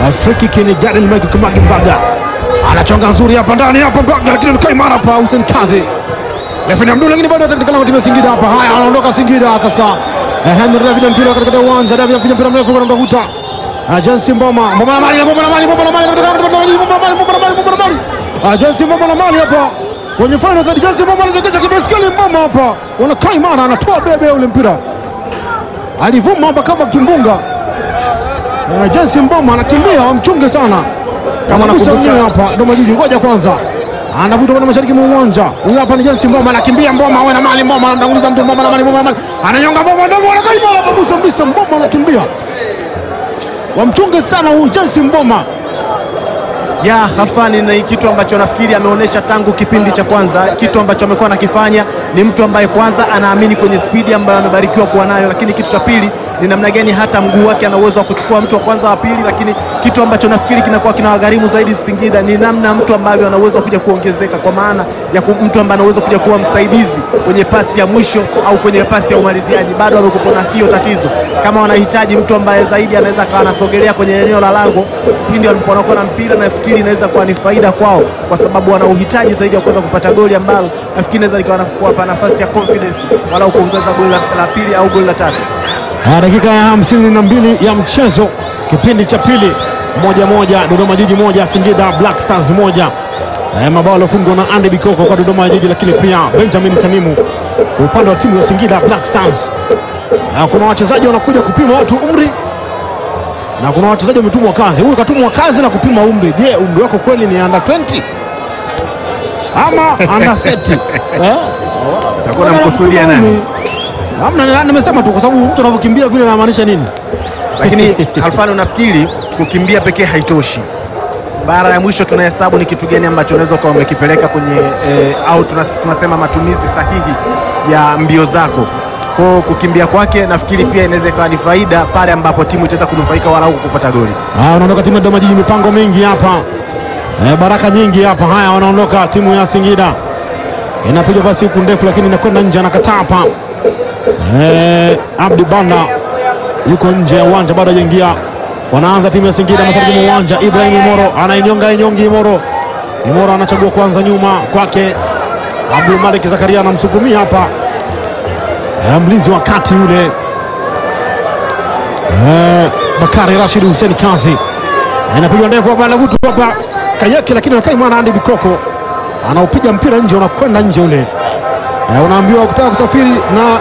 Friki ni Garen Mike Kamagi Mbaga anachonga nzuri hapa ndani hapa Mbaga, lakini amekaa imara hapa Hussein Kazi Lefeni Abdul, lakini bado katika lango timu ya Singida hapa. Haya, anaondoka Singida sasa. Eh, Henry David mpira katika uwanja, David anapiga mpira mrefu kwa mtafuta. Ah, Jensi Mboma, Mboma na mali, Mboma na mali, Mboma na mali katika Mboma na mali, Mboma na mali, Mboma na mali, Mboma na mali. Ah, Jensi Mboma na mali hapa. Kwenye final third Jensi Mboma anajekecha kibaskeli Mboma hapa. Wanakaa imara, anatoa bebe ule mpira. Alivuma hapa kama kimbunga. Eh, Jensi Mboma anakimbia, wamchunge sana. Kama nakumbuka- wenyewe hapa Dodoma Jiji, ngoja kwanza anavuta kwenda mashariki mwa uwanja. Huyu hapa ni Jensi Mboma, anakimbia Mboma, awe na mali Mboma, anamtanguliza mtu Mboma na mali, Mboma na mali, ananyonga Mboma, ndio anakaa imara kabisa kabisa, Mboma anakimbia, wamchunge sana huyu Jensi Mboma. ya Halfani ni kitu ambacho nafikiri ameonyesha tangu kipindi cha kwanza. Kitu ambacho amekuwa anakifanya ni mtu ambaye kwanza anaamini kwenye spidi ambayo amebarikiwa kuwa nayo, lakini kitu cha pili ni namna gani hata mguu wake ana uwezo wa kuchukua mtu wa kwanza wa pili, lakini kitu ambacho nafikiri kinakuwa kinawagharimu zaidi Singida ni namna mtu ambavyo ana uwezo wa kuja kuongezeka, kwa maana ya ku- mtu ambaye ana uwezo kuja kuwa msaidizi kwenye pasi ya mwisho au kwenye pasi ya umaliziaji. Bado amekuwa na hiyo tatizo, kama wanahitaji mtu ambaye zaidi anaweza akawa anasogelea kwenye eneo la lango pindi wanapokuwa na mpira, nafikiri inaweza kuwa ni faida kwao, kwa sababu wana uhitaji zaidi wa kuweza kupata goli ambalo nafikiri inaweza likawa na- kuwapa nafasi ya confidence walau kuongeza goli la, la pili au goli la tatu. Ah, dakika ya hamsini na mbili ya mchezo kipindi cha pili, moja moja, Dodoma Jiji moja, Singida Black Stars moja. Eh, mabao yaliofungwa na Andy Bikoko kwa Dodoma Jiji, lakini pia Benjamin Tanimu kwa upande wa timu ya Singida Black Stars. Ah, kuna wachezaji wanakuja kupima watu umri na kuna wachezaji wametumwa kazi. Huyu katumwa kazi na kupima umri. Je, umri wako kweli ni under 20 ama under 30? eh? Utakuwa unamkusudia nani? Hamna, nimesema tu kwa sababu mtu anavyokimbia vile anamaanisha nini? Lakini Halfani, unafikiri kukimbia pekee haitoshi? Bara ya mwisho tunahesabu ni kitu gani ambacho unaweza ukawa umekipeleka kwenye eh, au tunas, tunasema matumizi sahihi ya mbio zako. Kwa kukimbia kwake nafikiri pia inaweza ikawa ni faida pale ambapo timu itaweza kunufaika walau kupata goli. Haya, wanaondoka timu ya Dodoma Jiji, mipango mingi hapa e, baraka nyingi hapa. Haya, wanaondoka timu ya Singida, inapiga basi huku ndefu, lakini inakwenda nje, anakataa hapa. E, Abdi Banda yuko nje ya uwanja, bado hajaingia. Wanaanza timu ya Singida mashariki mwa uwanja. Ibrahim Imoro anainyonga inyongi, Imoro Imoro anachagua kwanza nyuma kwake. Abdul Malik Zakaria anamsukumia hapa, e, mlinzi wa kati yule Eh, Bakari Rashid Hussein Kazi inapigwa ndefu hapa, anavutu hapa Kayeke, lakini anakaa imara. Andy Bikoko anaupiga mpira nje, unakwenda nje ule. Eh, unaambiwa kutaka kusafiri na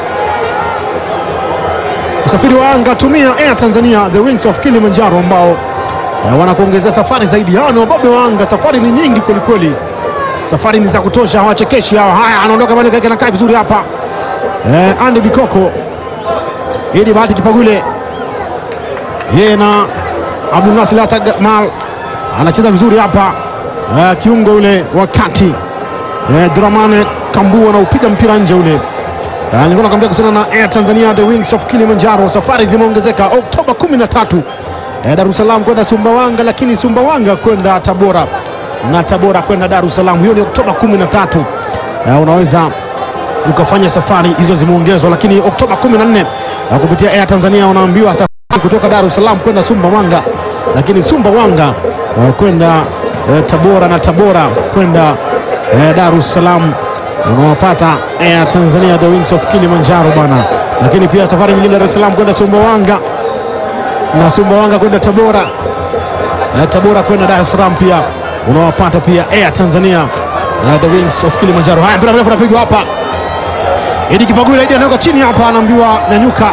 usafiri wa anga, tumia Air Tanzania the wings of Kilimanjaro ambao eh, wanakuongezea safari zaidi. Hawa ni wababe wa anga, safari ni nyingi kwelikweli, safari ni za kutosha, hawachekeshi hawa. Haya, anaondoka Mane Kayeke, anakaa vizuri hapa eh, Andy Bikoko Idi Bahati Kipagule yeye na Abdul Nasir Hassan Gamal anacheza vizuri hapa eh, kiungo ule wa kati eh, Dramane Kambu anaupiga mpira nje ule. Eh, nilikuwa nakwambia kuhusiana na Air Tanzania the wings of Kilimanjaro, safari zimeongezeka Oktoba 13 eh, Dar es Salaam kwenda Sumbawanga, lakini Sumbawanga kwenda Tabora na Tabora kwenda Dar es Salaam. Hiyo ni Oktoba 13. Eh, unaweza ukafanya safari hizo zimeongezwa, lakini Oktoba 14 eh, kupitia Air Tanzania unaambiwa safari kutoka Dar es Salaam kwenda Sumbawanga, lakini Sumbawanga eh, kwenda eh, Tabora na Tabora kwenda eh, Dar es Salaam. Unawapata Air Tanzania the wings of Kilimanjaro bana, lakini pia safari nyingine Dar es Salaam kwenda Sumbawanga na Sumbawanga kwenda Tabora eh, Tabora kwenda Dar es Salaam pia unawapata pia Air Tanzania eh, the wings of Kilimanjaro. Haya, mpira mrefu unapigwa hapa Idi Kipagula, Idi anaweka chini hapa, anaambiwa nyanyuka.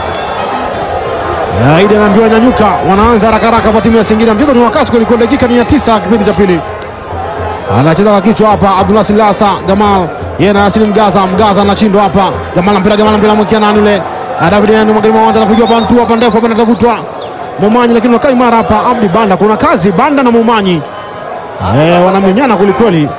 Ya, Idi anaambiwa nyanyuka. Wanaanza haraka haraka kwa timu ya Singida. Mchezo ni wakasi kweli kweli, dakika ni ya tisa kipindi cha pili. Anacheza kwa kichwa hapa Abdullah Silasa Gamal, yeye na Yasin Mgaza. Mgaza anashindwa hapa. Gamal mpira, Gamal mpira mwekia nani yule? Ah, David Yanu mwageni mawanja anapiga bantu hapa ndefu hapa anatafutwa. Momanyi lakini wakai mara hapa Abdi Banda. Kuna kazi Banda na Momanyi. Eh, wanamenyana kweli kweli.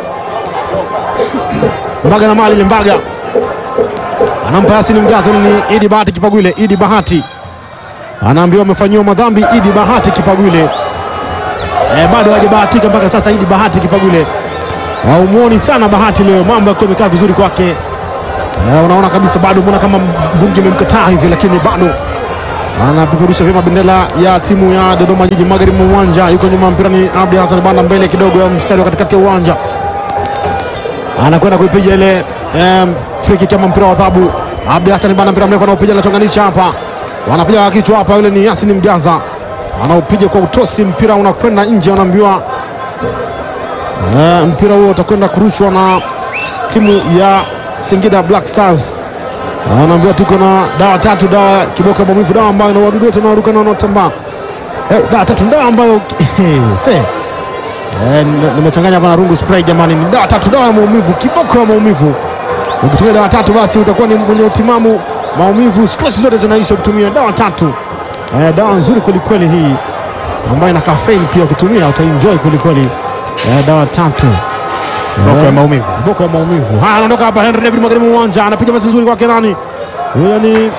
Mbaga na mali ile Mbaga anampa Yasin Mgaza, ni Idi Bahati Kipagwile. Idi Bahati anaambiwa amefanyiwa madhambi. Idi Bahati Kipagwile e, bado hajabahatika mpaka sasa. Idi Bahati Kipagwile haumuoni sana Bahati leo, mambo yakiwa yamekaa vizuri kwake. E, unaona kabisa bado, mbona kama mbunge imemkataa hivi, lakini bado anapeperusha vyema bendera ya timu ya Dodoma Jiji magharibi mwa uwanja. Yuko nyuma mpira ni Abdi Hassan Banda, mbele kidogo ya mstari wa katikati ya uwanja, anakwenda kuipiga ile um, free kick ama mpira wa adhabu. Abdi Hassan Banda, mpira mrefu anaopiga, anachonganisha hapa, wanapiga kwa kichwa hapa. Yule ni Yasin Mgaza anaopiga kwa utosi, mpira unakwenda nje, anaambiwa uh, mpira huo utakwenda kurushwa na timu ya Singida Black Stars. Anaambiwa tuko na dawa tatu, dawa ya kiboko ya maumivu, dawa ambayo na wadudu wote wanaoruka na wanaotambaa. Eh, dawa tatu, dawa ambayo se eh, nime- nimechanganya hapa na rungu spray. Jamani, ni dawa tatu, dawa ya maumivu, kiboko ya maumivu. Ukitumia dawa tatu, basi utakuwa ni mwenye utimamu, maumivu, stress zote zinaisha ukitumia dawa tatu. Eh, dawa nzuri kwelikweli hii ambayo ina caffeine pia, ukitumia utaenjoy kwelikweli. Eh, dawa tatu Boko ya maumivu. boko ya maumivu. Haya, anaondoka hapa Henry David magharibi mwa uwanja, anapiga pasi nzuri kwake nani? Yule ni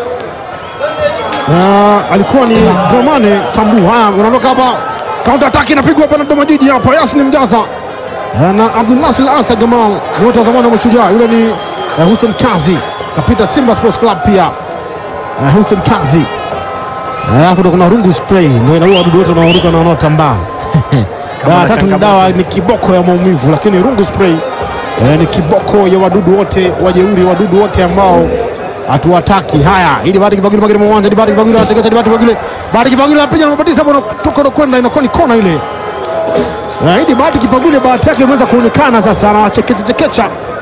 Ah, alikuwa ni Romane Kambu. Haya, unaondoka hapa, counter attack inapigwa hapa na Dodoma Jiji hapa, Yasin Mjaza Ah, na Abdul Nasir Asa Gamal, ni wote wa zamani wa Mashujaa. Yule ni eh, Hussein Kazi kapita Simba Sports Club pia Eh, Hussein Kazi Eh, alafu ndo kuna rungu spray ndio inaua wadudu wote wanaoruka na wanaotambaa. Kama Dawa na tatu ni changamoto. dawa ni kiboko ya maumivu, lakini rungu spray eh, ni kiboko ya wadudu wote wajeuri, wadudu wote ambao hatuwataki. Haya, ili bahati kibagili magili mwa uwanja, ili bahati kibagili anategesha, ili bahati kibagili, bahati kibagili anapiga na mabatiza hapo, anatoka na kwenda, inakuwa ni kona ile. Eh, ili bahati kibagili, bahati yake imeweza kuonekana sasa, anawachekecha chekecha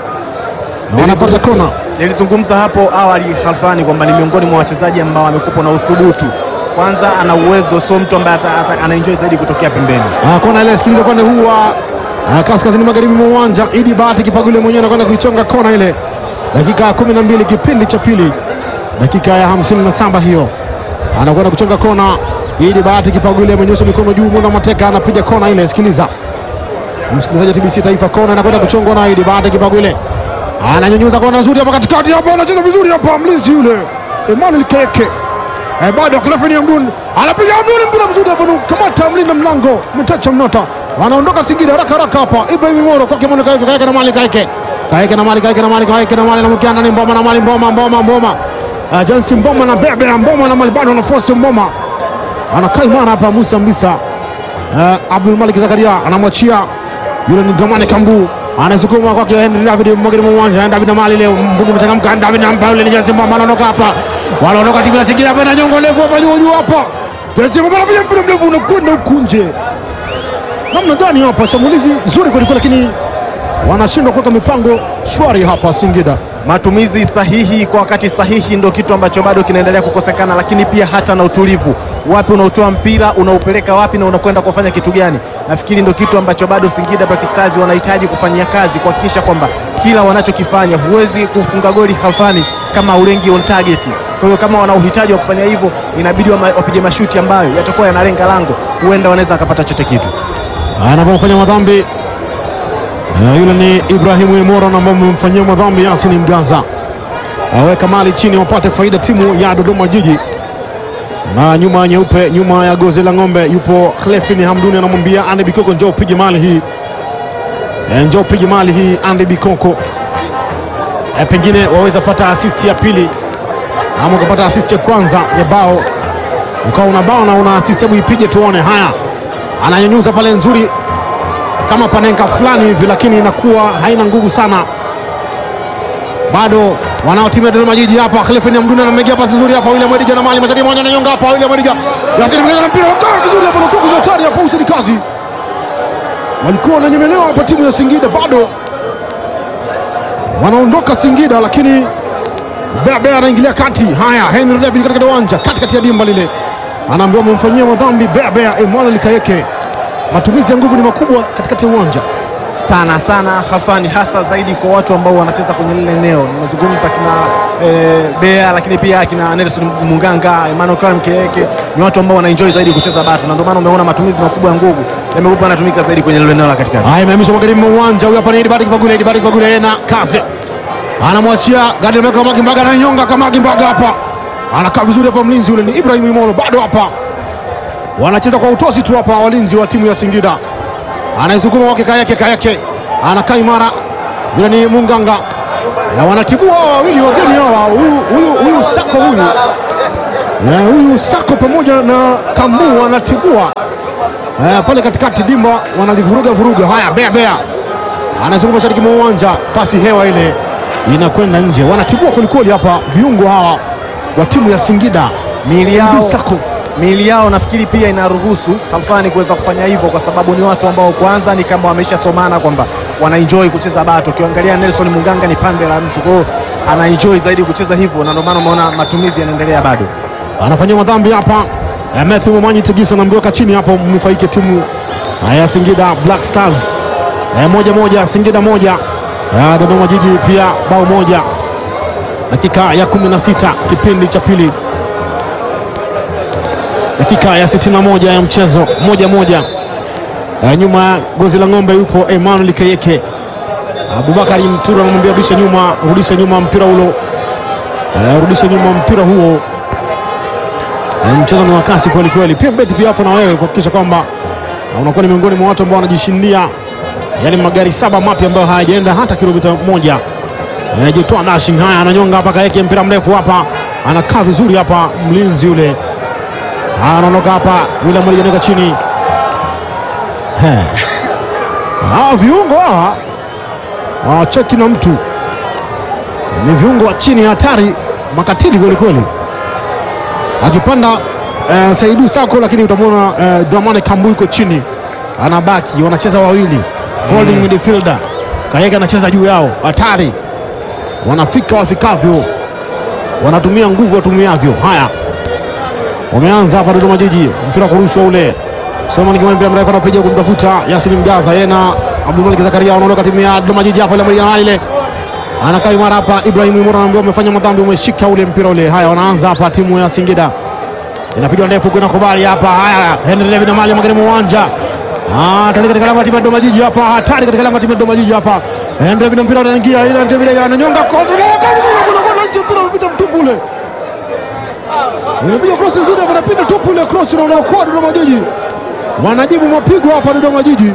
na wanapata kona. Nilizungumza hapo awali Halfani kwamba ni miongoni mwa wachezaji ambao amekupa na uthubutu. Kwanza ana uwezo, sio mtu ambaye ata- ata- anaenjoy zaidi kutokea pembeni. Ah, kona ile sikiliza upande huu wa ah, kaskazini magharibi mwa uwanja. Idi Bahati Kipagule mwenyewe anakwenda kuichonga kona ile, dakika ya kumi na mbili kipindi cha pili, dakika ya hamsini na saba hiyo anakwenda kuchonga kona. Idi Bahati Kipagule amenyosha mikono juu, Muna Mateka anapiga kona ile. Sikiliza msikilizaji wa TBC Taifa, kona inakwenda kuchongwa na Idi Bahati Kipagule, ananyanyuza kona nzuri hapa katikati, hapa anacheza vizuri hapa, mlinzi yule Emmanuel Keke Eh, bado Clefin Hamdun anapiga Hamdun, mpira mzuri hapa, kamata mlinda mlango mtacha mnota, wanaondoka Singida haraka haraka hapa. Ibrahim Moro kwake Mwana Kaeke, Kaeke na Mali Kaeke, Kaeke na Mali Kaeke na Mali Kaeke na Mali na mkiana ni Mboma na Mali Mboma Mboma Mboma, uh, Johnson Mboma na Bebe Mboma na Mali bado anaforce Mboma, anakaa imara hapa Musa Mbisa. Uh, Abdul Malik Zakaria anamwachia yule ni Dramani Kambu anasukuma kwake Henry David mwageni mwa uwanja David na Mali leo mbungu mchangamka David na mpa yule ni Jensi Mboma anaondoka hapa wanaondoka timu ya Singida hapa na nyongo ndefu hapa juu juu hapa Jensi Mboma anapiga mpira mrefu unakwenda huku nje namna gani hapa shambulizi zuri kweli kweli lakini wanashindwa kuweka mipango shwari hapa Singida Matumizi sahihi kwa wakati sahihi ndo kitu ambacho bado kinaendelea kukosekana, lakini pia hata na utulivu. Wapi unaotoa mpira unaupeleka wapi na unakwenda kufanya kitu gani? Nafikiri ndo kitu ambacho bado Singida Black Stars wanahitaji kufanyia kazi, kuhakikisha kwamba kila wanachokifanya, huwezi kufunga goli Halfani kama ulengi on target. Kwa hiyo kama wana uhitaji wa kufanya hivyo, inabidi wama- wapige mashuti ambayo yatakuwa yanalenga lango, huenda wanaweza akapata chote kitu. anapofanya madhambi Eh, yule ni Ibrahimu Imoro na ambao amemfanyia madhambi Yasin Mgaza, aweka mali chini wapate faida timu ya Dodoma Jiji. Na nyuma ya nyeupe, nyuma ya gozi la ng'ombe yupo Clefin Hamduni, anamwambia Andy Bikoko, njoo upige mali hii Eh, njoo upige mali hii Andy Bikoko. Eh, pengine waweza pata assist ya pili ama ukapata assist ya kwanza ya bao, ukawa una bao na una assist, hebu ipige tuone. Haya, ananyanyuza pale nzuri kama panenka fulani hivi, lakini inakuwa haina nguvu sana. Bado wanaotimia Dodoma Jiji hapa. Khalifin Hamduni anamegea pasi nzuri hapa, William Edija na mali mashariki moja na nyonga hapa, William Edija Yasin Mgeza na mpira wakaa vizuri hapa, nakuwa kwenye hatari hapa. Hussein Kazi walikuwa wananyemelewa hapa, timu ya Singida bado wanaondoka Singida, lakini Bea anaingilia kati. Haya, Henry David katika uwanja katikati ya dimba lile, anaambiwa amemfanyia madhambi Bea Bea Emmanuel Kayeke. Matumizi ya nguvu ni makubwa katikati ya uwanja. sana sana Halfani, hasa zaidi kwa watu ambao wanacheza kwenye lile eneo. Nimezungumza kina e, Bea, lakini pia kina Nelson Munganga, Emmanuel Karim Keke, ni watu ambao wanaenjoy zaidi kucheza batu, na ndio maana umeona matumizi makubwa ya nguvu yamekuwa yanatumika zaidi kwenye lile eneo la katikati. Haya, imehamishwa magharibi mwa uwanja. Huyu hapa ni Edibari Kipagule, Edibari Kipagule na kazi anamwachia gadi limeweka Kamagi Mbaga, ananyonga Kamagi Mbaga hapa, anakaa vizuri hapa. Mlinzi yule ni Ibrahim Imolo, bado hapa wanacheza kwa utosi tu hapa, walinzi wa timu ya Singida. Anaisukuma wake Kayake, Kayake anakaa imara, yule ni Munganga na wanatibua hawa wawili wageni hawa, huyu huyu huyu Sako huyu Eh, huyu Sako pamoja na Kambu wanatibua eh, pale katikati dimba wanalivuruga vuruga. Haya, bea bea anazunguka mashariki mwa uwanja, pasi hewa ile inakwenda nje. Wanatibua kwelikweli hapa viungo hawa wa timu ya Singida. Miili Saidu yao, Sako miili yao nafikiri pia inaruhusu Khalfani kuweza kufanya hivyo, kwa sababu ni watu ambao kwanza ni kama wameshasomana kwamba wanaenjoy kucheza bato. Ukiangalia Nelson Munganga ni pande la mtu, kwa hiyo anaenjoy zaidi kucheza hivyo, na ndio maana umeona matumizi yanaendelea bado. anafanyia madhambi hapa. Eh, Matthew Momanyi Tegisa anamweka chini hapo, mnufaike timu ya Singida Black Stars. Eh, moja moja, Singida moja, Eh, Dodoma Jiji pia bao moja. Dakika ya 16 kipindi cha pili, dakika ya 61 ya mchezo, moja moja. Eh, nyuma ya gozi la ng'ombe yupo Emmanuel Kayeke. Abubakari Mtura anamwambia rudisha nyuma, rudisha nyuma mpira ulo, Eh, rudisha nyuma mpira huo. Eh, mchezo ni wa kasi kweli kweli. Pia beti pia hapo na wewe kuhakikisha kwamba eh, unakuwa ni miongoni mwa watu ambao wanajishindia yale magari saba mapya ambayo hayajaenda hata kilomita moja. Eh, Jitoa dashing haya ananyonga hapa Kaeke, mpira mrefu hapa, anakaa vizuri hapa mlinzi yule. Haya, anaondoka hapa William alijeneka chini. He. Hawa viungo hawa hawacheki na mtu, ni viungo wa chini hatari, makatili kweli kweli akipanda eh, Saidu Sako, lakini utamwona eh, Dramane Kambu yuko chini, anabaki wanacheza wawili holding midfielder. Kayeke anacheza juu yao, hatari, wanafika wafikavyo, wanatumia nguvu watumiavyo. Haya, wameanza hapa Dodoma Jiji, mpira kurushwa ule Somani Kimani, mpira mrefu anapiga kumtafuta Yasin Mgaza, yeye na Abdulmalik Zakaria wanaondoka timu ya Dodoma Jiji hapa, ile mmoja ile anakaa imara hapa. Ibrahim Imora anaambiwa umefanya madhambi, umeshika ule mpira ule. Haya, wanaanza hapa timu ya Singida, inapigwa ndefu kuna kubali hapa. Haya, Henry David na mali magharibi mwa uwanja Ah, tani katika lango la timu ya Dodoma Jiji hapa, hatari katika lango la timu ya Dodoma Jiji hapa. Henry David na mpira unaingia, ile Henry David ananyonga kwa mpira unapita mtupu ule. Inapiga cross nzuri hapa, inapita tupu ile cross na unaokoa Dodoma Jiji. Wanajibu mapigo hapa Dodoma Jiji.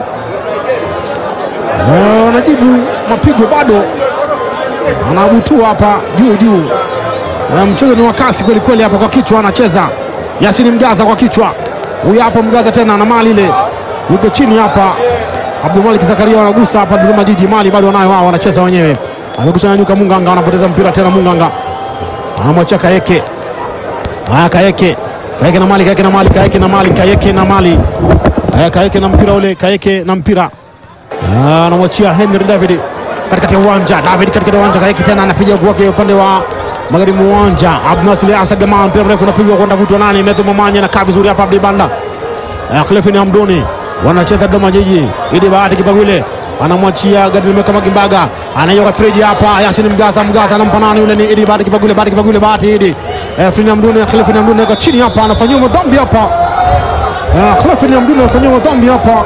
Eh, Wanajibu mapigo bado anabutua hapa juu juu. Na mchezo ni wa kasi kweli kweli hapa, kwa kichwa anacheza Yasini Mgaza kwa kichwa, huyu hapa Mgaza tena na mali ile yuko chini hapa. Abdulmalik Zakaria wanagusa hapa Dodoma Jiji, mali bado wanayo wao, wanacheza wenyewe. Amekusha nyanyuka Munganga, anapoteza mpira tena. Munganga anamwachia Kayeke. Haya, Kayeke Kayeke na mali, Kayeke na mali, Kayeke na mali, Kayeke na mali. Haya, Kayeke na mpira ule, Kayeke na mpira Ah, anamwachia Henry David katikati ya uwanja. David katikati ya uwanja, Kayeke tena anapiga kwake upande wa magharibi mwa uwanja. Abdunasir Asagama, mpira mrefu unapigwa kwenda vutwa nani, Metho Mamanya anakaa vizuri hapa, Abdi Banda Eh, Clefin Hamduni wanacheza Dodoma Jiji. Idi Bahati Kipagwile anamwachia Gadri Meka Magimbaga, anayoka friji hapa. Yasin Mgaza, Mgaza anampa nani yule? Ni Idi Bahati Kipagwile, Bahati Kipagwile, Bahati Idi eh, Clefin Hamduni, Clefin Hamduni yuko chini hapa, anafanyiwa madhambi hapa. Eh, Clefin Hamduni anafanyiwa madhambi hapa.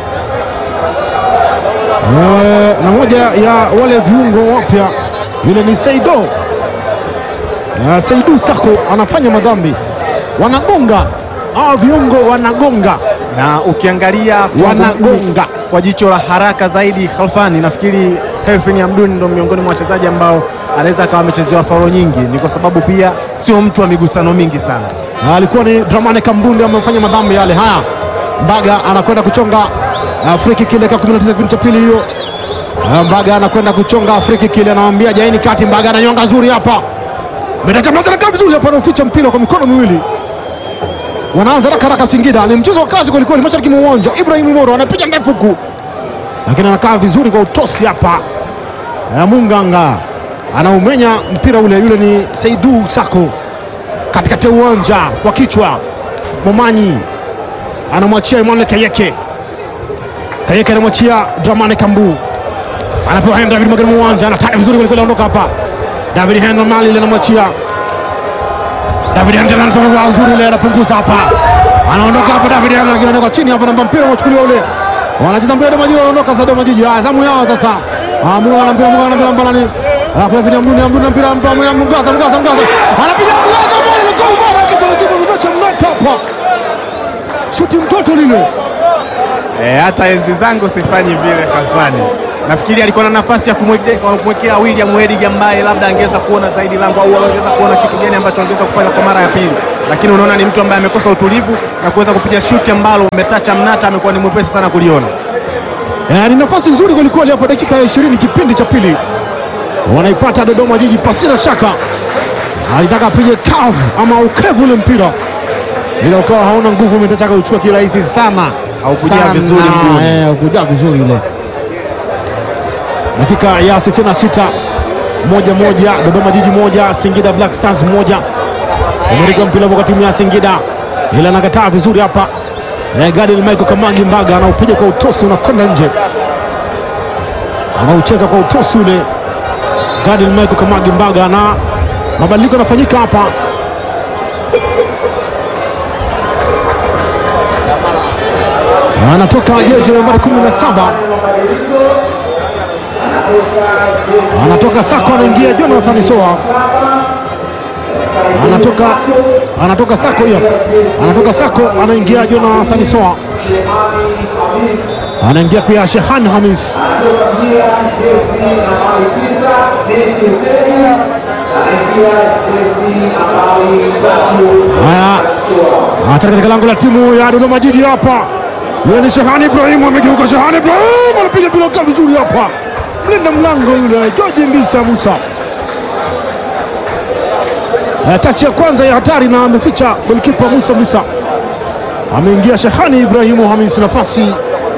Eh, na moja ya wale viungo wapya yule ni Saido Eh, Saidu Sako anafanya madhambi, wanagonga hawa viungo, wanagonga na ukiangalia kwa wanagonga. kwa jicho la haraka zaidi Khalfani, nafikiri Herfin Hamduni ndo miongoni mwa wachezaji ambao anaweza akawa amechezewa faulo nyingi, ni kwa sababu pia sio mtu wa migusano mingi sana. Na alikuwa ni Dramane Kambundi amefanya madhambi yale. Haya, Mbaga anakwenda kuchonga uh, free kick ile kwa 19 kipindi cha pili hiyo. Uh, Mbaga anakwenda kuchonga free kick ile, anamwambia jaini kati. Mbaga ananyonga nzuri hapa, Medaka Mbaga anakaa vizuri hapa, anauficha mpira kwa mikono miwili. Wanaanza haraka haraka Singida, ni mchezo wa kazi kweli kweli, mashariki mwa uwanja. Ibrahim Moro anapiga ndefu huku, lakini anakaa vizuri kwa utosi hapa. Uh, Munganga anaumenya mpira ule, yule ni Saidu Sako katikati ya uwanja kwa kichwa. Momanyi anamwachia Emmanuel Kayeke. Kayeke anamwachia Dramane Kambu, anapewa Henry David magharibi mwa uwanja, anataka vizuri kweli kweli, anaondoka hapa. David Henry mali ile anamwachia David Henry, anatoka kwa nzuri ile, anapunguza hapa, anaondoka hapa. David Henry lakini anaondoka chini hapa, namba mpira unachukuliwa ule, wanacheza mpira Dodoma Jiji, wanaondoka sasa Dodoma Jiji. Haya, zamu yao sasa. Ah, Mungu ana mpira, Mungu ana mpira mbala ni Ah, kwa vile Mduni, Mduni na mpira mpa Mgaza, Mgaza, Mgaza, Mgaza. Anapiga Mgaza, bali ni goli bora kidogo kidogo mnacha mnata hapa. Shuti mtoto lile. E, hata enzi zangu sifanyi vile Khalfani. nafikiri alikuwa na nafasi ya kumweke- kumwekea William Wedig ambaye labda angeweza kuona zaidi lango au angeweza kuona kitu gani ambacho angeweza kufanya kwa mara ya pili, lakini unaona ni mtu ambaye amekosa utulivu na kuweza kupiga shuti ambalo umetacha mnata, amekuwa ni mwepesi sana kuliona. Eh, ni nafasi nzuri kwelikweli hapo, dakika ya 20 kipindi cha pili wanaipata Dodoma Jiji pasina shaka. Alitaka apige kavu ama ukevu ule mpira, ila ukawa hauna nguvu, umetaka uchukua kirahisi sana, Haukujaa Sana. vizuri mguuni. eh, haukujaa vizuri ile. Dakika ya 66 moja moja, Dodoma Jiji moja, Singida Black Stars moja. Amerika mpira kwa timu ya Singida, ila anakataa vizuri hapa. Eh, Gadiel Michael Kamangi Mbaga anaupiga kwa utosi, unakwenda nje, anaucheza kwa utosi ule Gadiel Michael Kamangi Mbaga, na mabadiliko yanafanyika hapa. Anatoka jezi nambari 17 anatoka Sako, anaingia Jonathan Soa anatoka anatoka Sako hiyo, anatoka Sako, anaingia Jonathan Soa, anaingia pia Shehan Hamis. Haya, hatari katika lango la timu ya Dodoma Jiji hapa. Yule ni Shehani Ibrahim, amegeuka Shehani Ibrahim, anapiga mpira kwa vizuri hapa, mlinda mlango yule George Mbisa Musa. Eh, tachi ya kwanza ya hatari na ameficha golikipa Musa Musa, ameingia Shehani Ibrahimu Hamis, nafasi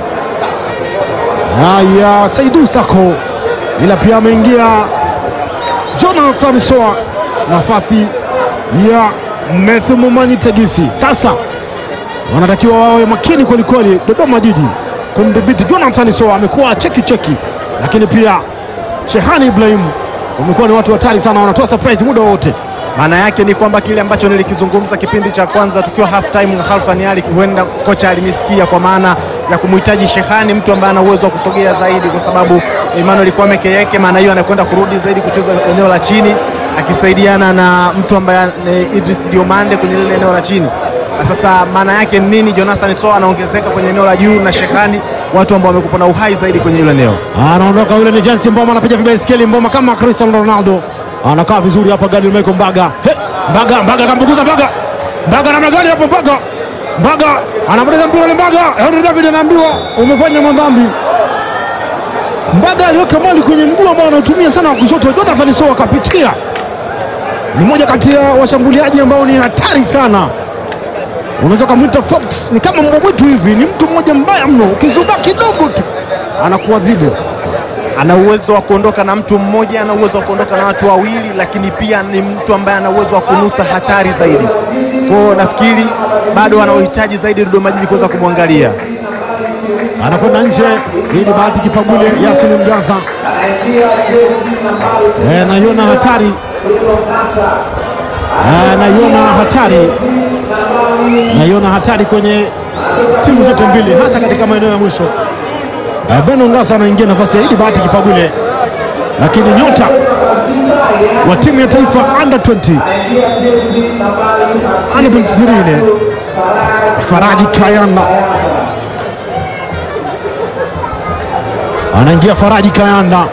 Ah, ya Saidu Sako, ila pia ameingia Jonathan Soa, nafasi ya Methu Mumanyi Tegisi. Sasa wanatakiwa wawe makini kwelikweli Dodoma Jiji kumdhibiti Jonathan Soa, amekuwa cheki cheki, lakini pia Shehani Ibrahim wamekuwa ni watu hatari sana, wanatoa surprise muda wowote. Maana yake ni kwamba kile ambacho nilikizungumza kipindi cha kwanza tukiwa half time na Khalfan Ali, huenda kocha alimisikia kwa maana ya kumhitaji Shehani, mtu ambaye ana uwezo wa kusogea zaidi, kwa sababu Emmanuel Kwame Keyeke, maana hiyo anakwenda kurudi zaidi kucheza eneo la chini akisaidiana na mtu ambaye ni Idris Diomande kwenye lile eneo la chini. Na Sasa maana yake ni nini? Jonathan Soa anaongezeka kwenye eneo la juu na Shehani, watu ambao wamekuwa na uhai zaidi kwenye hilo eneo. Anaondoka yule ni Jansi Mboma, anapiga vibaiskeli Mboma kama Cristiano Ronaldo, anakaa vizuri hapa. Gadi Michael Mbaga, He, Mbaga Mbaga kambukuza Mbaga, Mbaga namna gani hapo? Mbaga Mbaga anapoteza mpira ule. Mbaga Henry David anaambiwa umefanya madhambi. Mbaga aliweka mali kwenye mguu ambao anaotumia sana wa kushoto. Jonathan Soa akapitia, ni mmoja kati ya washambuliaji ambao ni hatari sana. Unaweza kumwita Fox, ni kama mbwa mwitu hivi, ni mtu mmoja mbaya mno, ukizuba kidogo tu anakuadhibu. ana uwezo wa kuondoka na mtu mmoja, ana uwezo wa kuondoka na watu wawili, lakini pia ni mtu ambaye ana uwezo wa kunusa hatari zaidi. Kwa hiyo nafikiri bado ana uhitaji zaidi Dodoma Jiji kuweza kumwangalia. anakwenda nje ili bahati kipagule Yasin Mgaza Eh, naiona hatari Eh, naiona hatari naiona hatari kwenye timu zote mbili hasa katika maeneo ya mwisho Eh, Beno Ngasa anaingia nafasi ya Idi Bahati Kipagule, lakini nyota wa timu ya taifa under 20 under 23 ile Faraji Kayanda anaingia Faraji Kayanda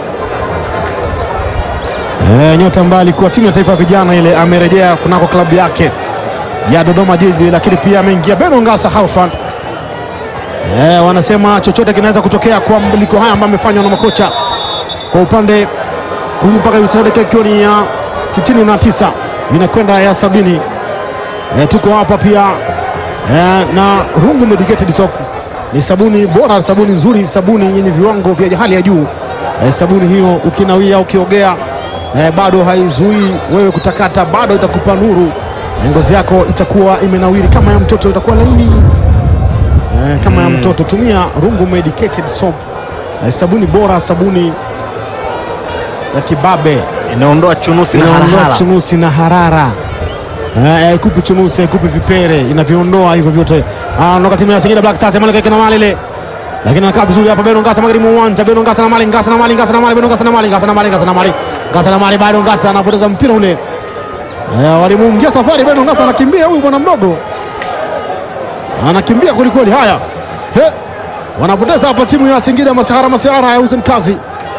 e, nyota ambaye alikuwa timu ya taifa ya vijana ile, amerejea kunako klabu yake ya Dodoma Jiji, lakini pia ameingia Beno Ngasa Halfan. E, wanasema chochote kinaweza kutokea kwa mabadiliko haya ambayo amefanywa na makocha kwa upande huu mpaka hivi sasa dakika ikiwa ni ya 69 inakwenda ya sabini. E, tuko hapa pia e, na Rungu Medicated Soap ni sabuni bora, sabuni nzuri, sabuni yenye viwango vya hali ya juu. E, sabuni hiyo ukinawia, ukiogea e, bado haizuii wewe kutakata, bado itakupa nuru e, ngozi yako itakuwa imenawiri kama ya mtoto, itakuwa laini e, kama ya mtoto. Tumia Rungu Medicated Soap e, sabuni bora, sabuni ya kibabe Inaondoa chunusi na inaondoa harahara. chunusi na harara Eh, haikupi chunusi, haikupi vipere, inaviondoa hivyo vyote. Anaondoka timu ya Singida Black Stars, Mali kake na Mali ile, lakini anakaa vizuri hapa. Beno Ngasa magharibi mwa uwanja, Beno Ngasa na Mali, Ngasa na Mali, Ngasa na Mali, Beno Ngasa na Mali, Ngasa na Mali, Ngasa na Mali, Ngasa na Mali, bado Ngasa anapoteza mpira ule. Eh, walimuingia safari. Beno Ngasa anakimbia, huyu bwana mdogo anakimbia kweli kweli. Haya, he wanapoteza hapa timu ya Singida Masihara Masihara ya Hussein Kazi.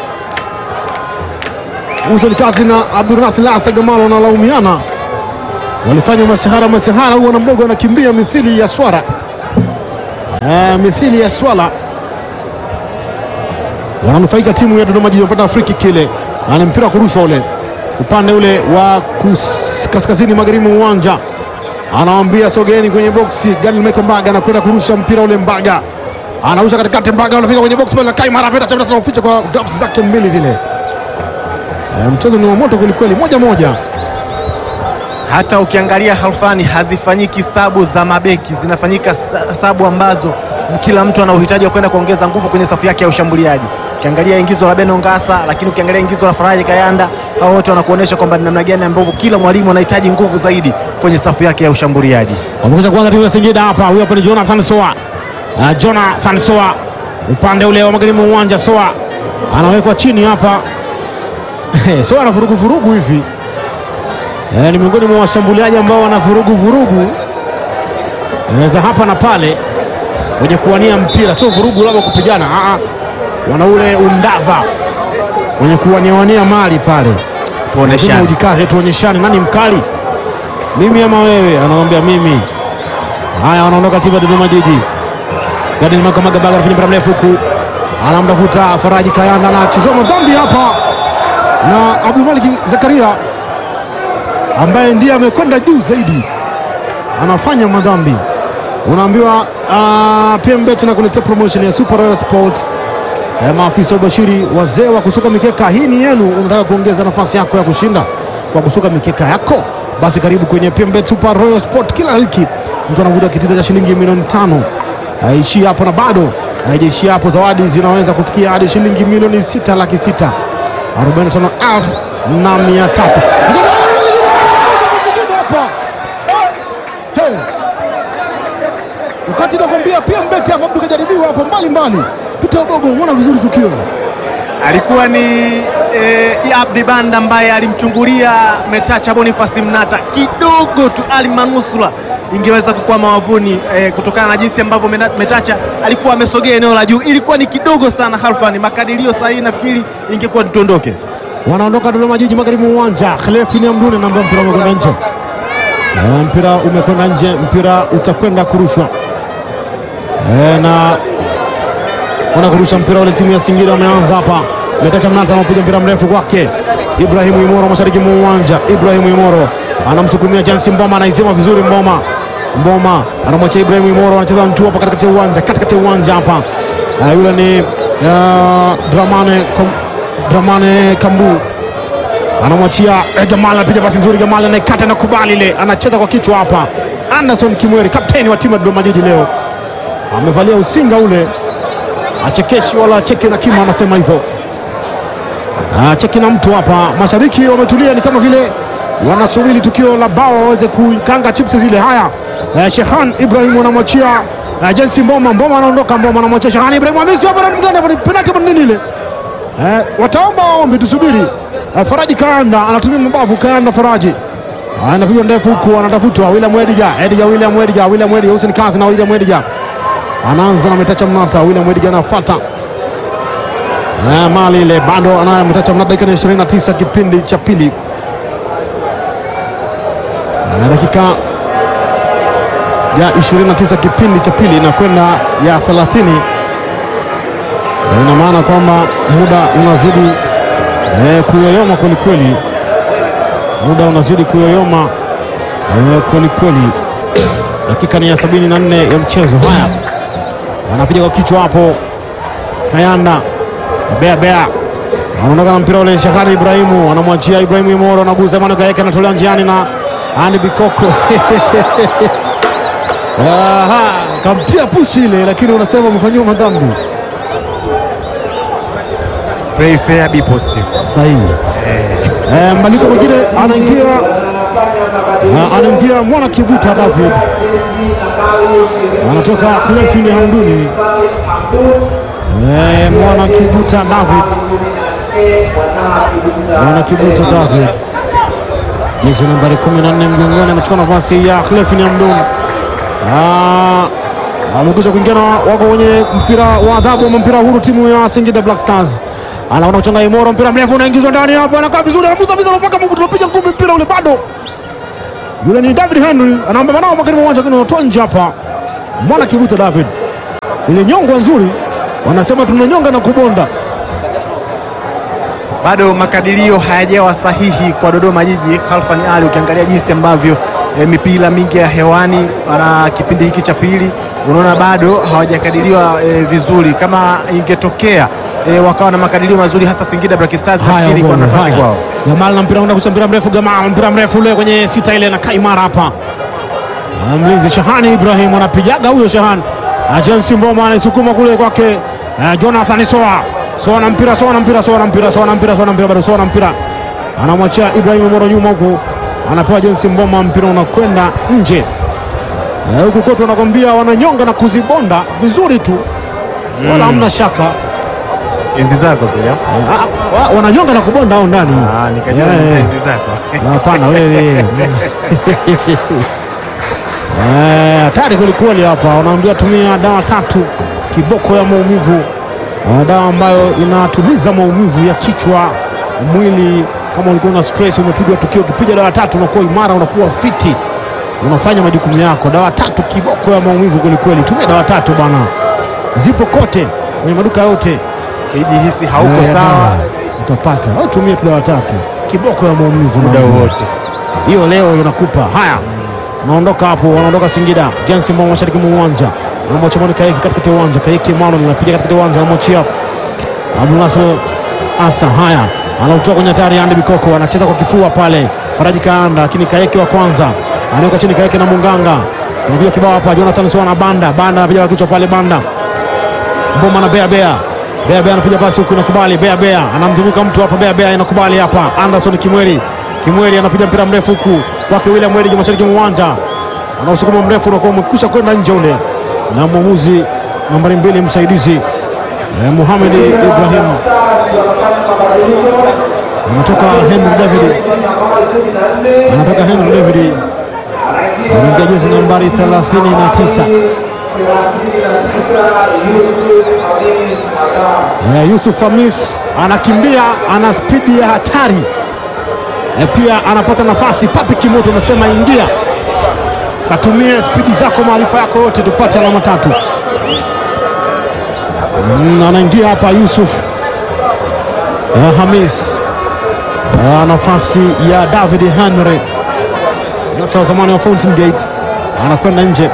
Hussein Kazi na Abdulnasir Lasa Gamalo wanalaumiana, walifanya Masihara Masihara, huwa na mdogo anakimbia mithili ya swara eh, mithili ya swala. Wananufaika timu ya Dodoma Jiji, wamepata friki kile, ana mpira wa kurushwa ule upande ule wa kus, kaskazini magharibi mwa uwanja anawambia sogeni kwenye boksi. Gani Michael Mbaga anakwenda kurusha mpira ule, Mbaga anarusha katikati, Mbaga anafika kwenye boksi pale, kai mara peta chama na kuficha kwa gloves zake mbili zile. E, mchezo ni wa moto kwelikweli, moja moja. Hata ukiangalia Halfani, hazifanyiki sabu za mabeki, zinafanyika sa- sabu ambazo kila mtu ana uhitaji wa kwenda kuongeza nguvu kwenye safu yake ya ushambuliaji. Ukiangalia ingizo la Beno Ngasa, lakini ukiangalia ingizo la Faraji Kayanda, hao wote wanakuonyesha kwamba ni namna gani ambavyo kila mwalimu anahitaji nguvu zaidi kwenye safu yake ya ushambuliaji. Wamekuja kuanza timu ya Singida hapa. Huyo hapa ni Jonathan Soa. Uh, Jonathan Soa upande ule wa magharibi mwa uwanja. Soa anawekwa chini hapa. Soa ana vurugu vurugu hivi eh, ni miongoni mwa washambuliaji ambao wana vurugu vurugu eh, za hapa na pale wenye kuwania mpira, sio vurugu labda kupigana, ah, ah. wana ule undava wenye kuwaniawania mali pale. Lazima Tuoneshane. ujikaze, tuonyeshane nani mkali, mimi ama wewe? Anamwambia mimi. Haya, wanaondoka timu ya Dodoma Jiji. Gadil Makamaga Baga anafanya mpira mrefu huku, anamtafuta Faraji Kayanda, anachezwa madhambi hapa na Abu Malik Zakaria ambaye ndiye amekwenda juu zaidi, anafanya madhambi. Unaambiwa uh, PMBet na kuletea promotion ya Super Royal Sports Eh, maafisa ubashiri wazee wa kusuka mikeka, hii ni yenu. Unataka kuongeza nafasi yako ya kushinda kwa kusuka mikeka yako? Basi karibu kwenye PMBet Super Royal Sport. Kila wiki mtu anavuta kitita cha shilingi milioni tano. Haishii hapo na bado haijaishia hapo, zawadi zinaweza kufikia hadi shilingi milioni sita laki sita arobaini na tano elfu na mia tatu. Hey. Wakati nakwambia PMBet hapa mtu kajaribiwa hapo mbali mbali. Peter Ogogo, umeona vizuri tukio alikuwa ni eh, Abdi Banda ambaye alimchungulia Metacha Boniface Mnata kidogo tu, Ali Manusura ingeweza kukwama wavuni eh, kutokana na jinsi ambavyo Mena- Metacha alikuwa amesogea eneo la juu, ilikuwa ni kidogo sana. Halfani, makadirio sahihi nafikiri ingekuwa tutondoke. wanaondoka Dodoma Jiji magharibi mwa uwanja. Khlefi ni Amdune namba mpira umekwenda nje, Eh, mpira umekwenda nje, mpira utakwenda kurushwa Eh, na wana kurusha mpira ule, timu ya Singida wameanza hapa. Metacha Mnata anapiga mpira mrefu kwake Ibrahimu Imoro mashariki mwa uwanja. Ibrahimu Imoro anamsukumia Jansi Mboma, anaisema vizuri Mboma. Mboma anamwachia Ibrahimu Imoro, anacheza mtu hapa katikati ya uwanja, katikati ya uwanja hapa. Eh, yule ni uh, Dramane Kom- Dramane Kambu anamwachia eh, Gamal anapiga pasi nzuri. Gamal anaikata na kubali ile, anacheza kwa kichwa hapa. Anderson Kimweri, kapteni wa timu ya Dodoma Jiji leo amevalia usinga ule, achekeshi wala acheki na kima, anasema hivyo acheki na mtu hapa. Mashabiki wametulia, ni kama vile wanasubiri tukio la bao waweze kukanga chips zile. Haya, eh, Shehan Ibrahim anamwachia eh, Jensi Mboma. Mboma anaondoka, Mboma anamwachia Shehan Ibrahim. Hamisi hapa na mgani hapa, ni penalti hapa, ni nini ile? Eh, wataomba waombe, tusubiri. Eh, Faraji Kaanda anatumia mabavu. Kaanda Faraji anapiga ndefu huku, anatafutwa William Ediga, Ediga, William Ediga, William Ediga, Hussein Kazi na William Ediga anaanza na Metacha Mnata. William Ediga anafuata Eh, mali ile bado anayo Metacha Mnata, dakika ya 29 kipindi cha pili, Eh, dakika ya 29 kipindi cha pili na kwenda ya 30 Eh, ina maana kwamba muda unazidi eh, kuyoyoma kwelikweli, muda unazidi kuyoyoma eh, kwelikweli. Dakika ni ya 74 ya mchezo. Haya, anapiga kwa kichwa hapo Kayanda bea bea, anaondoka na mpira ule. Shahari Ibrahimu anamwachia Ibrahimu Imoro, anaguza Emmanuel Gaeka, anatolewa njiani na Ani Bikoko Aha, kamtia pushi ile, lakini unasema umefanyiwa madhambi Play fair, be positive. sahihi. Eh, mbaliko mwingine anaingia Ah, anaingia mwana Kibuta David anatoka Khlefi Hamduni. Eh, mwana Kibuta David, mwana Kibuta David, jezi nambari 14 mgongoni, amechukua nafasi ya Khlefi Hamduni. Ah, wamekwisha kuingia na wako kwenye mpira wa adhabu ama mpira huru, timu ya Singida Black Stars anaona kuchanga Imoro, mpira mrefu unaingizwa ndani hapa, anakaa vizuri, anamuza vizuri mpaka mvu, tunapiga ngumi, mpira ule bado. Yule ni David Henry anaomba manao makini uwanja, lakini unatoa nje hapa. Mwana Kibuta David, ile nyongo nzuri, wanasema tunanyonga na kubonda. bado makadirio hayajawa sahihi kwa Dodoma Jiji. Khalfan Ali, ukiangalia jinsi ambavyo eh, mipira mingi ya hewani na kipindi hiki cha pili, unaona bado hawajakadiriwa eh, vizuri. Kama ingetokea eh, wakawa na makadirio mazuri, hasa Singida Black Stars, nafikiri kwa Ngome, nafasi haya. kwao. Gamal na mpira unaenda kucheza mpira mrefu, Gamal mpira mrefu ule kwenye sita ile na kaimara hapa. Na Mlinzi Shahani Ibrahim anapigaga huyo Shahani. Ajensi Mboma anaisukuma kule kwake eh, Jonathan Soa. Soa na mpira, Soa na mpira, Soa na mpira, Soa na mpira, Soa na mpira, bado Soa na mpira. Anamwachia Ibrahim Moro nyuma huku. Anapewa Jensi Mboma, mpira unakwenda nje. Eh, Huku kwetu wanakwambia wananyonga na kuzibonda vizuri tu. Wala hamna shaka. Enzi zako zile Eh, ah, wa- wananyonga na kubonda au ndani. ah, nikajua Eh, ni eh. enzi zako Hapana wewe. Eh, hatari kwelikweli hapa, wanaambia tumia dawa tatu, kiboko ya maumivu, Eh, dawa ambayo inatuliza maumivu ya kichwa, mwili. Kama ulikuwa na stress, umepigwa tukio, ukipiga dawa tatu unakuwa imara, unakuwa fiti, unafanya majukumu yako. Dawa tatu, kiboko ya maumivu kwelikweli. Tumia dawa tatu bwana, zipo kote kwenye maduka yote. kijihisi hauko Eh, sawa dawa utapata, au tumia tu dawa tatu, kiboko ya maumivu muda na- wowote. hiyo leo inakupa haya. Unaondoka hapo, wanaondoka Singida. Jensi Mbao mashariki mwa uwanja, anamwachia Moni Kaeki katikati ya uwanja. Kaeki Emmanuel anapiga katikati ya uwanja, anamwachia Abdulnasir Asa. Haya, anautoa kwenye hatari. Andi Bikoko anacheza kwa kifua pale, Faraji Kaanda, lakini Kaeki wa kwanza anaweka chini. Kaeki na Munganga anapiga kibao hapa. Jonathan Soa na Banda, Banda anapiga kwa kichwa pale, Banda Mboma na Bea Bea Bea Bea anapiga pasi huku inakubali. Bea Bea anamzunguka mtu hapa, Bea Bea inakubali hapa. Anderson Kimweri Kimweri anapiga mpira mrefu huku kwake William Mweri mashariki mwa uwanja, anausukuma mrefu unakuwa umekwisha kwenda nje ule, na mwamuzi nambari mbili msaidizi eh, Muhamed Ibrahim anatoka Henry David anatoka Henry David anaingia jezi nambari 39 Eh, Yusuf Hamis anakimbia, ana spidi ya hatari eh, pia anapata nafasi. Papi Kimoto anasema ingia, katumie spidi zako, maarifa yako yote, tupate alama tatu. Mm, anaingia hapa Yusuf eh, Hamis eh, nafasi ya David Henry, nyota wa zamani wa Fountain Gate, anakwenda nje.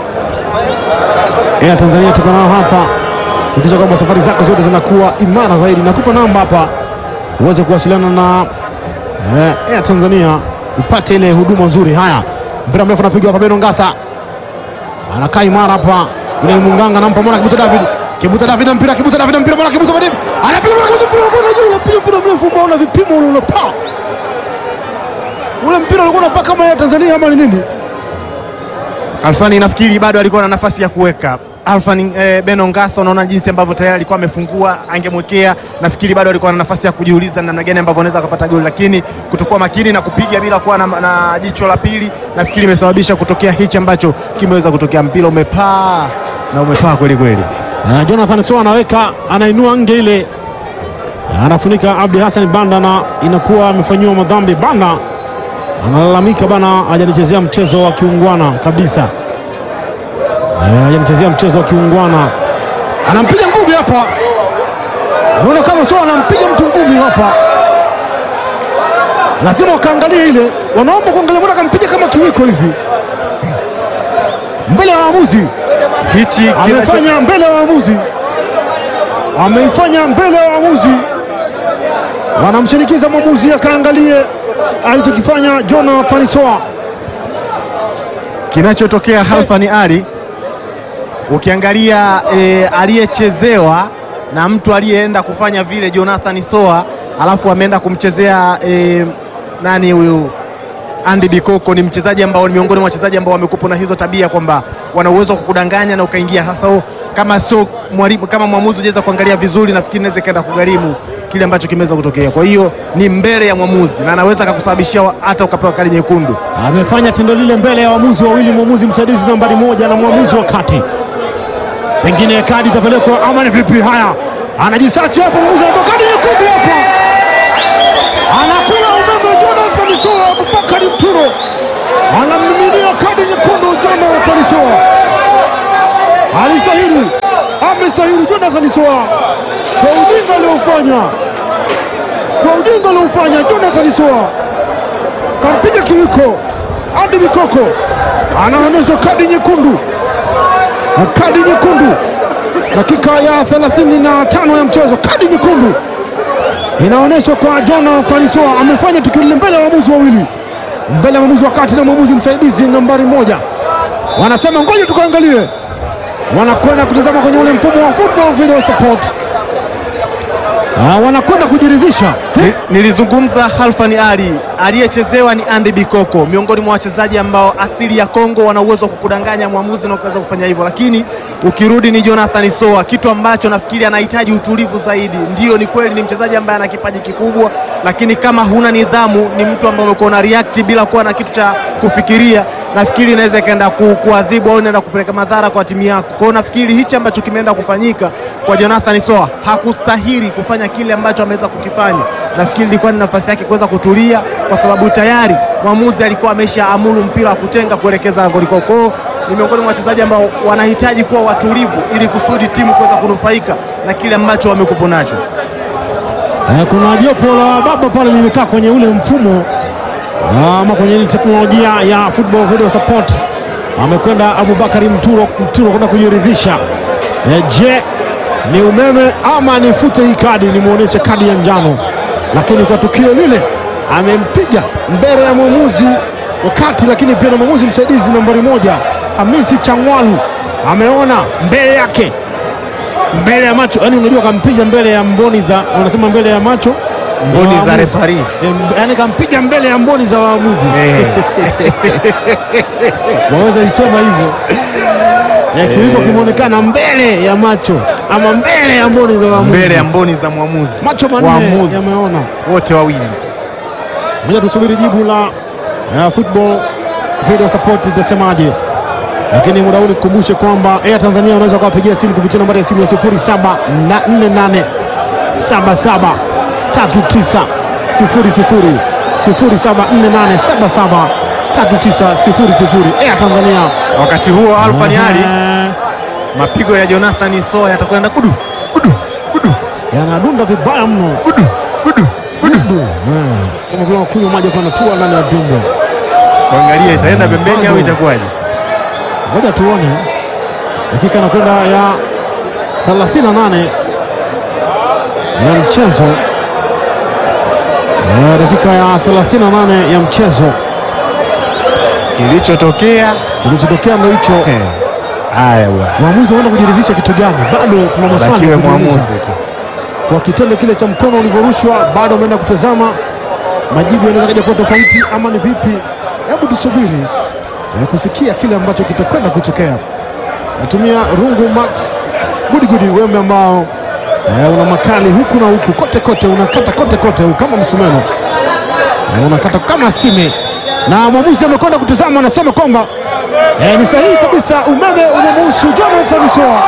Air Tanzania tuko nao hapa ukisha kwamba safari zako zote zinakuwa imara zaidi. Nakupa namba hapa uweze kuwasiliana na eh, Air Tanzania upate ile huduma nzuri. Haya, mpira mrefu anapiga hapa, Beno Ngasa anakaa imara hapa, yule ni Munganga anampa mwana Kibuta David, Kibuta David na mpira, Kibuta David na mpira, mwana Kibuta David anapiga mwana Kibuta, mpira unakwenda juu, unapiga mpira mrefu, umeona vipimo ule unapaa ule mpira ulikuwa unapaa kama Air Tanzania ama ni nini? Alfani nafikiri bado alikuwa na nafasi ya kuweka Alfani eh, Beno Ngasa, unaona jinsi ambavyo tayari alikuwa amefungua, angemwekea. Nafikiri bado alikuwa na nafasi ya kujiuliza namna gani ambavyo anaweza akapata goli, lakini kutokuwa makini na kupiga bila kuwa na, na jicho la pili, nafikiri imesababisha kutokea hichi ambacho kimeweza kutokea. Mpira umepaa na umepaa kweli kweli. Na Jonathan Soa anaweka anainua nge ile, anafunika Abdi Hassan Banda na inakuwa amefanyiwa madhambi. Banda analalamika bana, hajanichezea mchezo wa kiungwana kabisa, Eh, hajanichezea mchezo wa kiungwana. Anampiga ngumi hapa, unaona kama Soa anampiga mtu ngumi hapa, lazima wakaangalia ile, wanaomba kuangalia, mbona akampiga kama kiwiko hivi mbele ya waamuzi Hichi kinacho- amefanya mbele ya waamuzi, ameifanya mbele ya waamuzi. Wanamshinikiza mwamuzi akaangalie alichokifanya Jonathan Soa. kinachotokea Halfani Ali, ukiangalia e, aliyechezewa na mtu aliyeenda kufanya vile Jonathan Soa, alafu ameenda kumchezea e, nani huyu Andy Bikoko. Ni mchezaji ambao ni miongoni mwa wachezaji ambao wamekupa na hizo tabia kwamba wana uwezo wa kukudanganya na ukaingia, hasa u- kama sio mwalimu, kama mwamuzi ujaweza kuangalia vizuri, nafikiri inaweza ikaenda kugharimu kile ambacho kimeweza kutokea. Kwa hiyo ni mbele ya mwamuzi na anaweza akakusababishia wa- hata ukapewa kadi nyekundu. Amefanya tendo lile mbele ya waamuzi wawili, mwamuzi msaidizi nambari moja na mwamuzi wa kati. pengine kadi itapelekwa ama ni vipi? Haya, anajisachi hapo, mwamuzi anatoa kadi nyekundu hapa, anakula umeme Jonathan Soa. Abubakari Mturo anamiminia kadi nyekundu Jonathan Soa, alistahili, amestahili Jonathan Soa kwa ujinga aliofanya, kwa ujinga aliofanya Jonathan Soa kampiga kiwiko hadi mikoko, anaonyeshwa kadi nyekundu, kadi nyekundu dakika ya 35 ya mchezo, kadi nyekundu inaonyeshwa kwa Jonathan Soa. Amefanya tukio lile mbele ya waamuzi wawili, mbele ya mwamuzi wa kati na mwamuzi msaidizi nambari moja. Wanasema ngoja tukaangalie, wanakwenda kutazama kwenye ule mfumo wa football video support, Ah, wanakwenda kujiridhisha Ni- Nilizungumza Halfan Ali aliyechezewa ni Andy Bikoko, miongoni mwa wachezaji ambao asili ya Kongo wana uwezo wa kukudanganya mwamuzi na ukaweza kufanya hivyo, lakini ukirudi ni Jonathan Soa, kitu ambacho nafikiri anahitaji utulivu zaidi. Ndio, ni kweli ni mchezaji ambaye ana kipaji kikubwa, lakini kama huna nidhamu, ni mtu ambaye umekuwa una react bila kuwa na kitu cha kufikiria, nafikiri inaweza ikaenda ku, kuadhibu au inaenda kupeleka madhara kwa timu yako. Kwa hiyo nafikiri hichi ambacho kimeenda kufanyika kwa Jonathan Soa hakustahili kufanya kile ambacho ameweza kukifanya. Nafikiri ilikuwa ni nafasi yake kuweza kutulia, kwa sababu tayari mwamuzi alikuwa amesha amuru mpira wa kutenga kuelekeza langoni kwao. Kwa hiyo ni miongoni mwa wachezaji ambao wanahitaji kuwa watulivu ili kusudi timu kuweza kunufaika na kile ambacho wamekupo nacho. Eh, kuna jopo la baba pale limekaa kwenye ule mfumo ama kwenye ile teknolojia ya football video support. Amekwenda Abubakari Mturo, Mturo kwenda kujiridhisha. Eh, je, ni umeme ama nifute hii kadi nimwonyeshe kadi ya njano? Lakini kwa tukio lile amempiga mbele ya mwamuzi wakati, lakini pia na mwamuzi msaidizi nambari moja Hamisi Changwalu ameona mbele yake mbele ya macho, yani unajua kampiga mbele ya mboni za wanasema mbele ya macho Mboni ya za waamuzi. refari. Eh, yani kampiga mbele ya mboni za waamuzi waweza isema hivyo eh, kiwiko kimeonekana mbele ya macho ama mbele ya mboni za waamuzi, mbele ya mboni za mwamuzi, macho manne waamuzi yameona. wote wawili. Moja, tusubiri jibu la uh, football video support itasemaje, lakini muda huu nikukumbushe kwamba Air Tanzania unaweza kuwapigia simu kupitia nambari ya simu ya 0748 77 39 00 0748 77 39 00 Air Tanzania. Wakati huo Alfani Ali, Eh, mapigo ya Jonathan Soa yatakwenda kudu kudu kudu yanadunda vibaya mno kudu kudu kudu, Du, eh, kama vile wakunywa maji kanatua ndani ya tumbo. kuangalia itaenda pembeni au itakuwaje? Ngoja tuone, dakika inakwenda ya 38 ya mchezo, Eh, dakika ya 38 ya mchezo. Kilichotokea Kilichotokea ndo hicho. eh, haya bwana, Mwamuzi anaenda kujiridhisha kitu gani? Bado tuna maswali bakiwe ya kujiuliza. mwamuzi tu. kwa kitendo kile cha mkono ulivyorushwa, bado ameenda kutazama, majibu yanaweza kaja kuwa tofauti ama ni vipi? Hebu tusubiri eh, kusikia kile ambacho kitakwenda kutokea. Natumia rungu max gudigudi, wembe ambao eh, una makali huku na huku, kote kote, unakata kote kote, huku kama msumeno eh, unakata kama sime, na mwamuzi amekwenda kutazama, anasema kwamba eh, ni sahihi kabisa, umeme unamuhusu Jonathan Soa.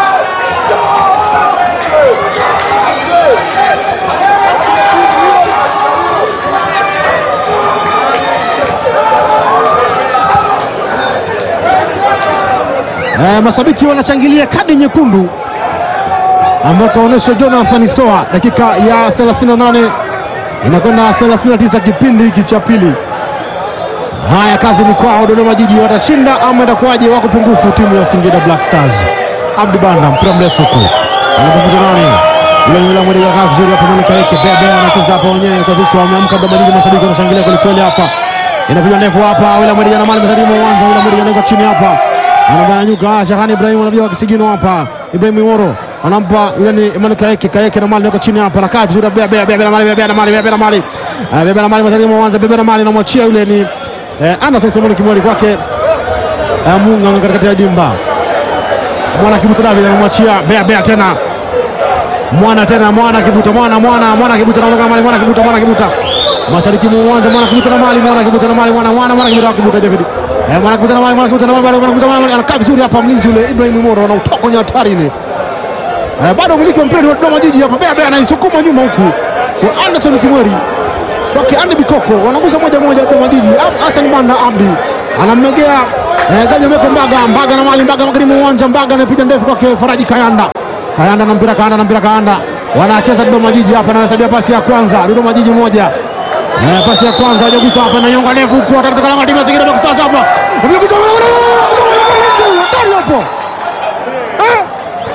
Eh, mashabiki wanashangilia kadi nyekundu ambayo kaonyeshwa Jonathan Soa dakika ya 38 inakwenda 39 kipindi hiki cha pili. Haya, kazi ni kwao. Dodoma Jiji watashinda ama itakuwaje? Wako pungufu timu ya Singida Black Stars. Abdu Banda mpira mrefu huku anakuvuta nani yule yule mwili kaa vizuri hapo, Monica Eke bebe anacheza hapo wenyewe kwa vichwa, wameamka Dodoma Jiji, mashabiki wanashangilia kweli kweli hapa. Inapiga ndefu hapa, yule mwili ana mali msalimu uwanja, yule mwili anaweka chini hapa anabanyanyuka Shahani Ibrahim anabia kisigino hapa, Ibrahim Iworo anampa yule ni Emmanuel Kaeke, Kaeke na mali anaweka chini hapa, nakaa vizuri, bebe bebe bebe na mali bebe na mali bebe na mali Ah, bebe na mali msalimu uwanja, bebe na mali anamwachia yule ni eh, Anderson Simoni Kimwali kwake eh, Munga katikati ya dimba mwana kibuta David anamwachia bea bea tena mwana tena mwana kibuta mwana mwana mwana kibuta anaondoka mali mwana kibuta mwana kibuta mashariki mwa uwanja mwana kibuta na mali mwana kibuta na mali mwana mwana mwana kibuta kibuta David Eh, mwanakutana mali mwanakutana mali mwanakutana mali anakaa vizuri hapa mlinzi ule Ibrahim Moro anautoka kwenye hatari ile. Eh, bado umiliki wa mpira ni wa Dodoma Jiji hapa. Bea Bea anaisukuma nyuma huku. Kwa Anderson Kimweri. Kwake Andy Bikoko wanagusa moja moja Dodoma Jiji. Ab- Hassan Banda Abdi anammegea eh, Gaja Meko Mbaga Mbaga na mali Mbaga magharibi mwa uwanja Mbaga anapiga ndefu kwake Faraji Kayanda. Kayanda na mpira Kayanda na mpira Kayanda. Wanacheza Dodoma Jiji hapa anahesabia pasi ya kwanza Dodoma Jiji moja. Eh, pasi ya kwanza hajagusa hapa na nyonga ndefu huku atakata kalama timu ya Singida Black Stars hapa. Amekuja hatari hapo. Eh.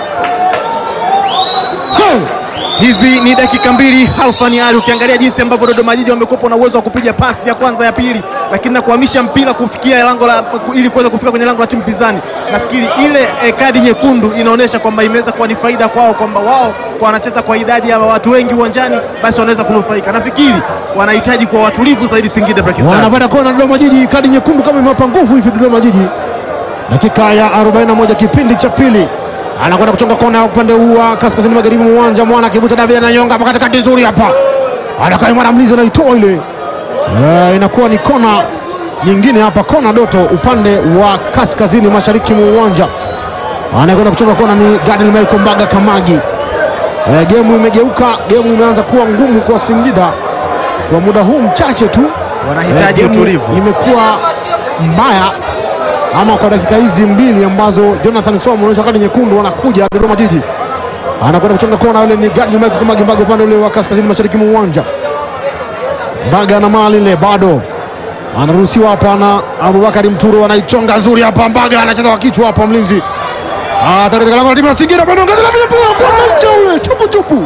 Hey. Hizi ni dakika mbili Halfan Ali, ukiangalia jinsi ambavyo Dodoma Jiji wamekuwa na uwezo wa kupiga pasi ya kwanza ya pili, lakini na kuhamisha mpira kufikia lango la ili kuweza kufika kwenye lango la timu pinzani. Nafikiri ile eh, kadi nyekundu inaonyesha kwamba imeweza kuwa ni faida kwao, kwamba wao kwa wanacheza kwa idadi ya watu wengi uwanjani, basi wanaweza kunufaika. Nafikiri wanahitaji kuwa watulivu zaidi Singida Black Stars. wanapata kona Dodoma Jiji, kadi nyekundu kama imewapa nguvu hivi Dodoma Jiji. Dakika ya 41 kipindi cha pili, anakwenda kuchonga kona ya upande huu wa kaskazini magharibi mwa uwanja. Mwana akivuta David na nyonga hapa katikati, nzuri hapa, anakaa mwana mlinzi anaitoa ile. Eh, inakuwa ni kona nyingine hapa, kona Doto upande wa kaskazini mashariki mwa uwanja. Anakwenda kuchonga kona ni Gadil Michael Mbaga Kamagi. Eh, gemu imegeuka, gemu imeanza kuwa ngumu kwa Singida kwa muda huu mchache tu Wanahitaji Eh, gemu utulivu. Imekuwa mbaya ama kwa dakika hizi mbili ambazo Jonathan Somo anaonyesha kadi nyekundu, wanakuja Dodoma Jiji, anakwenda kuchonga kona. Yule ni Gadi Michael Kamagi Mbaga upande ule wa kaskazini mashariki mwa uwanja. Mbaga na mali ile bado anaruhusiwa hapa na Abubakari Mturo, anaichonga nzuri hapa. Mbaga anacheza kwa kichwa hapa, mlinzi Ah, katika lango la timu ya Singida bado ongeza la pia kwa ncha ule chupu chupu.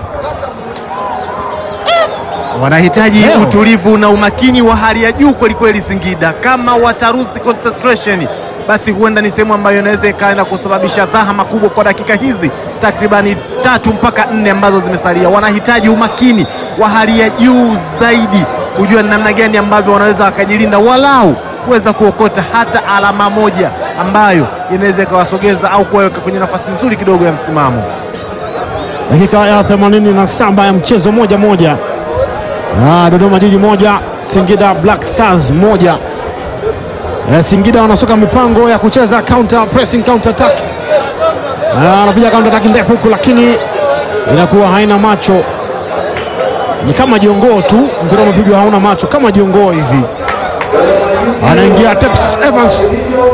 Wanahitaji Leo. utulivu na umakini wa hali ya juu kwelikweli Singida. Kama watarusi concentration, basi huenda ni sehemu ambayo inaweza ikaenda kusababisha dhahama kubwa kwa dakika hizi takribani tatu mpaka nne ambazo zimesalia. Wanahitaji umakini wa hali ya juu zaidi, kujua ni namna gani ambavyo wanaweza wakajilinda walau kuweza kuokota hata alama moja ambayo inaweza ikawasogeza au kuwaweka kwenye nafasi nzuri kidogo ya msimamo. Dakika ya 87 ya mchezo moja moja. Ah, Dodoma Jiji moja, Singida Black Stars moja. Eh, Singida wanasoka mipango ya kucheza counter pressing counter attack. Ah, anapiga counter attack ndefu huku, lakini inakuwa haina macho, ni kama jiongoo tu. Mpira umepigwa hauna macho, kama jiongoo hivi. Anaingia Teps Evans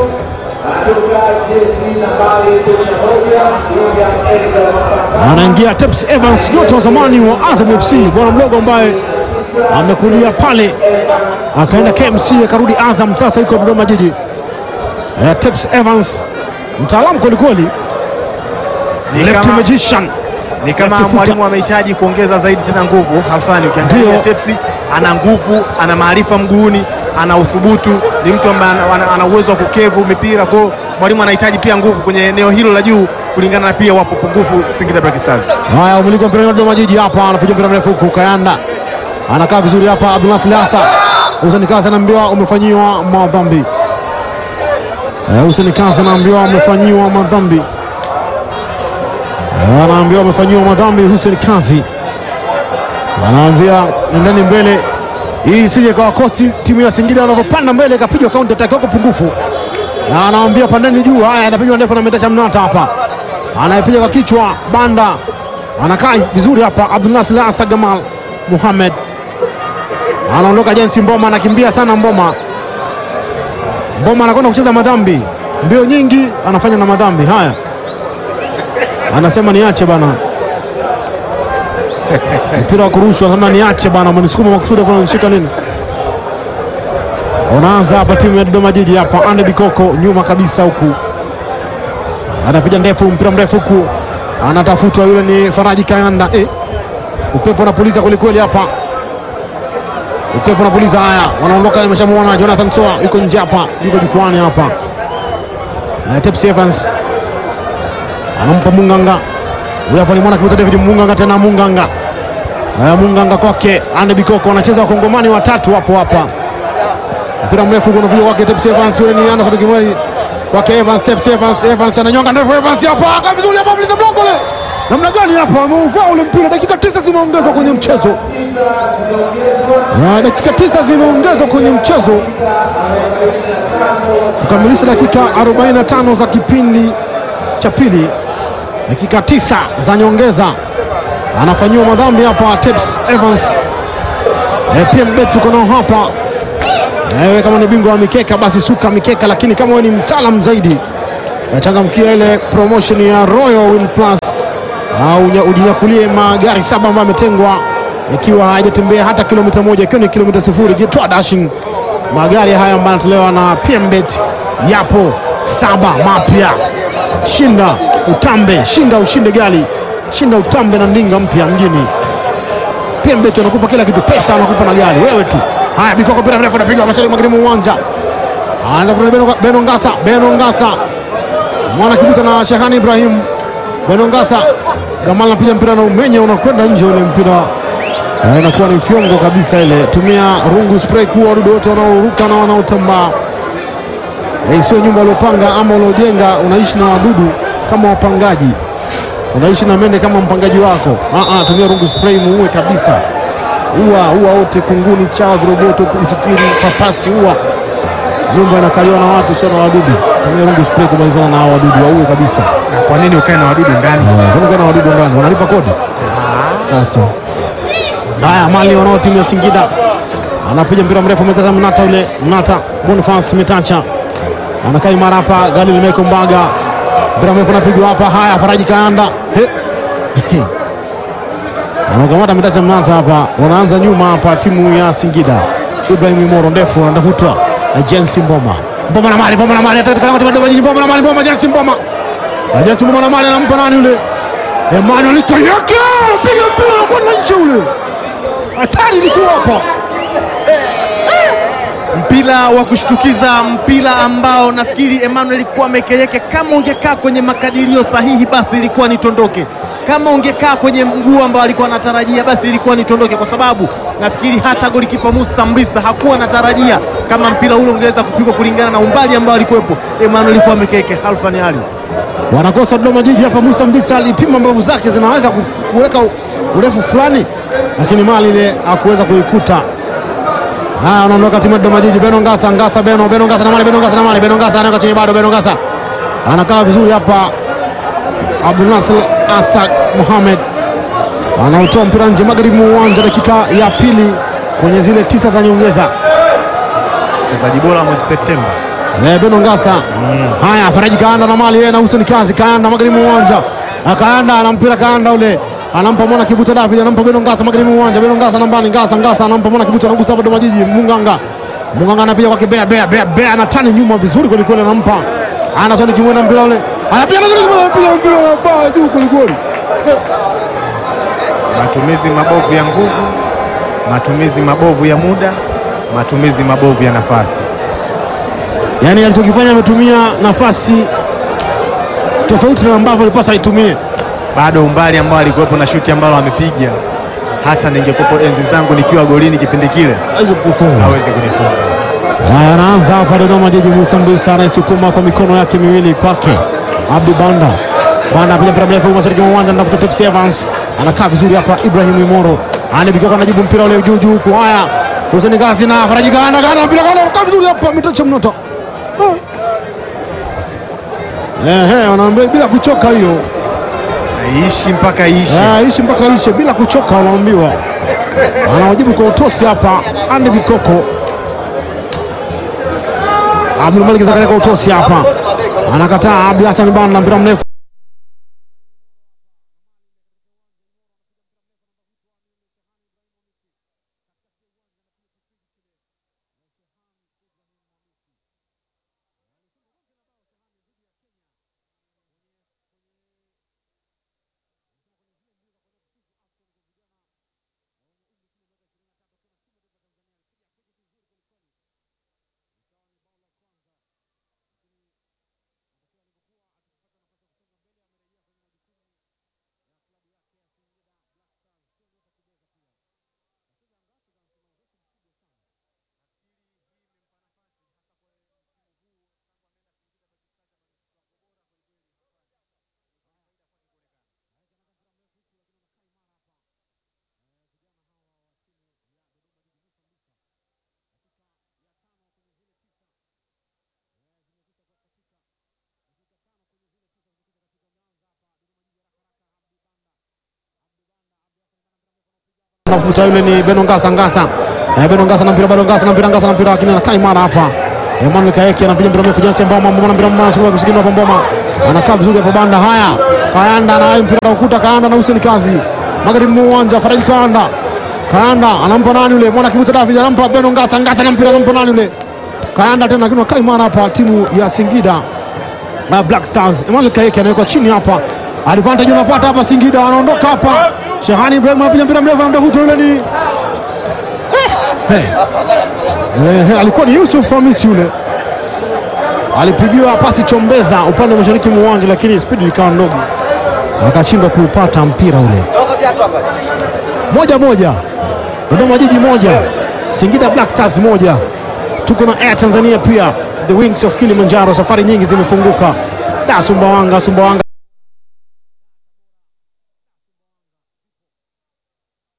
anaingia Teps Evans, nyota wa zamani wa Azam FC, bwana mdogo ambaye amekulia pale akaenda KMC akarudi Azam, sasa yuko Dodoma Jiji. Eh, Teps Evans mtaalamu kwelikweli, Ni left kama- magician. ni kama Left footer. mwalimu amehitaji kuongeza zaidi tena nguvu. Halfani, ukiangalia Ndio. Tepsi ana nguvu, ana maarifa mguuni, ana uthubutu, ni mtu ambaye ana- ana- ana uwezo wa kukevu mipira. Kwa hiyo mwalimu anahitaji pia nguvu kwenye eneo hilo la juu, kulingana na pia wapo pungufu Singida Black Stars. Haya, umiliki wa mpira wa Dodoma Jiji hapa, anapiga mpira mrefu huku, Kayanda anakaa vizuri hapa, Abdulnasir Hasa Hussein Kazi anaambiwa umefanyiwa madhambi. Eh, Hussein Kazi anaambiwa umefanyiwa madhambi, Eh, anaambiwa umefanyiwa madhambi. Hussein Kazi anaambia nendeni mbele, hii isije kawa kosti timu ya Singida wanavyopanda mbele ikapigwa counter attack wako pungufu, na anaambia pandeni juu. Haya, anapigwa ndefu na Metacha Mnata hapa anayepiga kwa kichwa Banda anakaa vizuri hapa. Abdulnasir Asa Gamal Muhamed anaondoka. Jensi Mboma anakimbia sana. Mboma Mboma anakwenda kucheza madhambi, mbio nyingi anafanya na madhambi haya. Anasema niache bana, mpira wa kurushwa, anasema niache bana, mnisukuma makusudi, afu ananishika nini? Unaanza hapa timu ya Dodoma Jiji hapa, Ande Bikoko nyuma kabisa huku anapiga ndefu, mpira mrefu huku, anatafutwa yule ni Faraji Kayanda. Eh, upepo unapuliza kwelikweli hapa, upepo unapuliza. Haya, wanaondoka, nimeshamuona Jonathan Soa yuko nje hapa, yuko jukwani hapa. Eh, Tepsi Evans anampa Munganga, huyu hapa alimwona kibuta David Munganga, tena Munganga eh, Munganga kwake Ande Bikoko, wanacheza wakongomani watatu hapo hapa mpira mrefu unapiga kwake Tepsi Evans, yule ni Anderson Kimweli kwake Evans, Tepsi Evans, Evans ananyonga ndefu, Evans hapa aka vizuri hapa, mlinda mlango le namna gani hapa, ameuvaa ule mpira. Dakika tisa zimeongezwa kwenye mchezo na dakika tisa zimeongezwa kwenye mchezo kukamilisha dakika 45 za kipindi cha pili, dakika tisa za nyongeza. Anafanyiwa madhambi hapa Teps Evans. E, PM Bet tuko nao hapa. Ewe kama ni bingwa wa mikeka basi suka mikeka, lakini kama wewe ni mtaalam zaidi changamkia ile promotion ya Royal Win Plus au unya- ujinyakulie magari saba ambayo yametengwa ikiwa hayajatembea hata kilomita moja, ikiwa ni kilomita sifuri. Jitwa dashing magari haya ambayo yanatolewa na PMBet yapo saba mapya. Shinda utambe, shinda ushinde gari, shinda utambe na ndinga mpya mjini. PMBet wanakupa kila kitu, pesa wanakupa na gari, wewe tu. Haya, bikoko mpira mrefu anapiga mashariki magharibi mwa uwanja, anafuta Beno, Beno Ngasa, Beno Ngasa mwana kibuta na Shehani Ibrahim Beno Ngasa Gamal anapiga mpira na umenya unakwenda nje ule mpira Na inakuwa ni fyongo kabisa ile. Tumia rungu spray kuua wadudu wote wanaoruka na wanaotambaa. Eh, sio nyumba uliopanga ama uliojenga unaishi na wadudu kama wapangaji, unaishi na mende kama mpangaji wako. Ah, ah, tumia rungu spray muue kabisa, ua ua wote, kunguni, chawa, viroboto, utitiri, papasi, ua nyumba inakaliwa na watu sio na wadudu. Tumia rungu spray kumalizana na hao wadudu, waue kabisa. Na kwa nini ukae na wadudu ndani? Kama kuna wadudu ndani wanalipa kodi sasa. Haya, mali wanao timu ya Singida anapiga mpira mrefu mtata Mnata ule Mnata Boniface Metacha anakaa imara hapa, Galil Meko Mbaga, mpira mrefu anapigwa hapa. Haya, Faraji Kaanda He. anakamata Metacha Mnata hapa, wanaanza nyuma hapa timu ya Singida. Ibrahim Moro ndefu anatafutwa na Jensi Mboma, Mboma na mali, Mboma na mali, katika kama Mboma Mboma na mali, Mboma Jensi Mboma, Na Jensi Mboma na mali anampa nani yule Emmanuel Kayake, piga mpira kwenda nje ule, hatari ilikuwa hapa. mpira wa kushtukiza, mpira ambao nafikiri Emmanuel Kwame Keyeke, kama ungekaa kwenye makadirio sahihi, basi ilikuwa nitondoke. Kama ungekaa kwenye mguu ambao alikuwa anatarajia, basi ilikuwa nitondoke, kwa sababu nafikiri hata golikipa Musa Mbisa hakuwa anatarajia kama mpira ule ungeweza kupigwa kulingana na umbali ambao alikuwepo Emmanuel Kwame Keyeke. Halfan Ali Wanakosa Dodoma Jiji hapa. Musa Mbisa alipima mbavu zake zinaweza kuf- kuweka u- urefu fulani, lakini mali ile hakuweza kuikuta. Haya, wanaondoka timu ya Dodoma Jiji. Beno Ngasa, Ngasa, Beno, Beno Ngasa na mali, Beno Ngasa na mali, Beno Ngasa anaweka chini bado, Beno Ngasa anakaa vizuri hapa. Abdul Nasir Asad Mohamed anaotoa mpira nje magharibi mwa uwanja, dakika ya pili kwenye zile tisa za nyongeza. mchezaji bora mwezi Septemba. Eh, Beno Ngasa. Haya, Faraji Kaanda na mali yeye na Hussein Kazi. Kaanda magharibi mwa uwanja. Na Kaanda ana mpira Kaanda ule. Anampa mwana Kibuta David, anampa Beno Ngasa magharibi mwa uwanja. Beno Ngasa nambani Ngasa Ngasa anampa mwana Kibuta anagusa hapa Dodoma Jiji. Munganga. Munganga anapiga kwake Bea Bea Bea Bea anatani nyuma vizuri kweli kweli anampa. Anasoni kimwenda mpira ule. Anapiga vizuri anapiga mpira ba juu kweli kweli. Matumizi mabovu ya nguvu, matumizi mabovu ya muda, matumizi mabovu ya nafasi. Yaani alichokifanya ametumia nafasi tofauti na ambavyo alipaswa aitumie. Bado umbali ambao alikuwepo na shuti ambalo amepiga, hata ningekuwepo enzi zangu nikiwa golini kipindi kile, Hawezi kufunga. hawezi kunifunga. Haya, anaanza hapa Dodoma Jiji. Musa Mbisa anaisukuma kwa mikono yake miwili kwake Abdi Banda. Banda apiga mpira mrefu mashariki mwa uwanja, anatafuta Tepsi Evans, anakaa vizuri hapa. Ibrahim Imoro anapiga anajibu mpira ule juu juu huku. Haya, Hussein Gazi na Faraji Ganda, Ganda mpira Ganda, anakaa vizuri hapa, mitacha mnoto ehe, wanaambia bila kuchoka hiyo, Aishi mpaka iishi. Eh, ishi mpaka ishe bila kuchoka, wanaambiwa. Anawajibu kwa utosi hapa, Andy Bikoko Abdul Malik Zakaria kwa utosi hapa, anakataa. Abdi Hassan Banda mpira mrefu anavuta yule ni Beno Ngasa Ngasa. Eh, Beno Ngasa na mpira bado Ngasa na mpira Ngasa na mpira lakini anakaa imara hapa. Emmanuel Kaeke anapiga mpira mrefu Jansen Mboma Mboma na mpira mmoja sikuwa kusikina hapo Mboma. Anakaa vizuri hapo banda haya. Kaanda na mpira na ukuta Kaanda na Hussein Kazi. Magharibi mwa uwanja Faraji Kaanda. Kaanda anampa nani yule? Mwana kibuta David anampa Beno Ngasa Ngasa na mpira anampa nani yule? Kaanda tena lakini anakaa imara hapa timu ya Singida. Uh, Black Stars. Emmanuel Kaeke anawekwa chini hapa. Advantage unapata hapa Singida wanaondoka hapa. Shehani Ibrahim anapiga mpira mrefu anamtafuta yule ni Hey. Eh, alikuwa ni Yusuf Hamisi yule, alipigiwa pasi chombeza upande wa mashariki mwa uwanja, lakini spidi likawa ndogo, akashindwa kuupata mpira ule. Moja moja, Dodoma Jiji moja, Singida Black Stars moja. Tuko na Air Tanzania pia, the Wings of Kilimanjaro. Safari nyingi zimefunguka. Da Sumbawanga, Sumbawanga